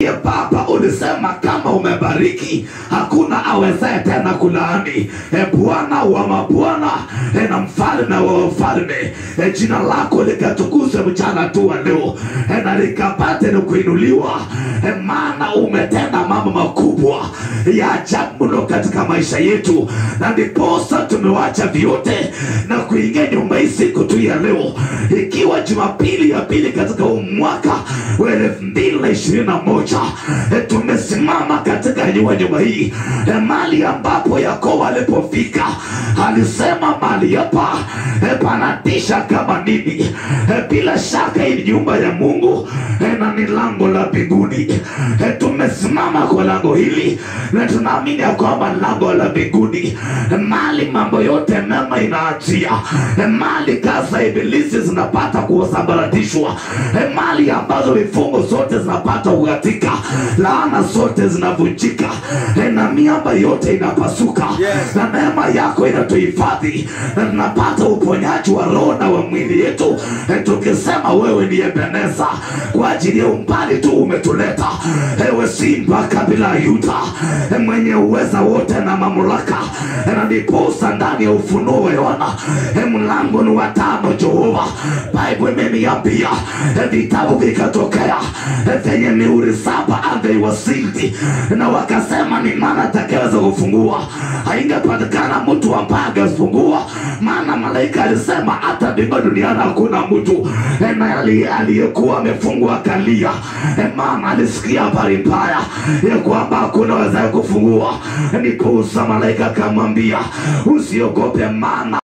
Ya Baba, ulisema kama umebariki hakuna awezaye tena kulaani. E Bwana wa mabwana e na mfalme wa wafalme e, jina lako likatukuzwe mchana tu wa leo e, na likapate ni kuinuliwa e, maana umetenda mambo makubwa ya ajabu mno katika maisha yetu, na ndiposa tumewacha vyote na kuingia nyumba hii siku tu ya leo, ikiwa Jumapili ya pili katika huu mwaka wa elfu mbili na ishirini na moja e, tumesimama katika nyumba nyumba hii e, mali ambapo Yakobo alipofika alisema mali hapa e, panatisha kama nini e, bila shaka hii ni nyumba ya Mungu e, na ni lango la mbinguni e, tumesimama kwa lango hili na tunaamini ya kwamba lango la mbinguni e, mali mambo yote mema inaachia e, mali kazi za ibilisi zinapata kusambaratishwa e, mali ambazo vifungo zote zinapata kukatika laana zote zinavunjika e, na miamba yote inapasuka Yes. na neema yako inatuhifadhi na tunapata uponyaji wa roho na wa mwili yetu e, tukisema wewe ni Ebeneza kwa ajili ya umbali tu umetuleta ewe simba kabila ya Yuda e, mwenye uweza wote na mamlaka e, na ndiposa ndani ya ufunuo wa Yohana e, mlango ni wa tano Jehova Bible imeniambia e, vitabu vikatokea e, vyenye mihuri saba and they were sealed na wakasema ni nani atakayeweza kufungua haingepatikana mtu ambaye angefungua maana malaika alisema hata mbingu duniani hakuna mtu e, na ali- aliyekuwa amefungwa akalia e, maana alisikia habari mbaya ya kwamba hakuna wezaye kufungua ndiposa malaika akamwambia usiogope maana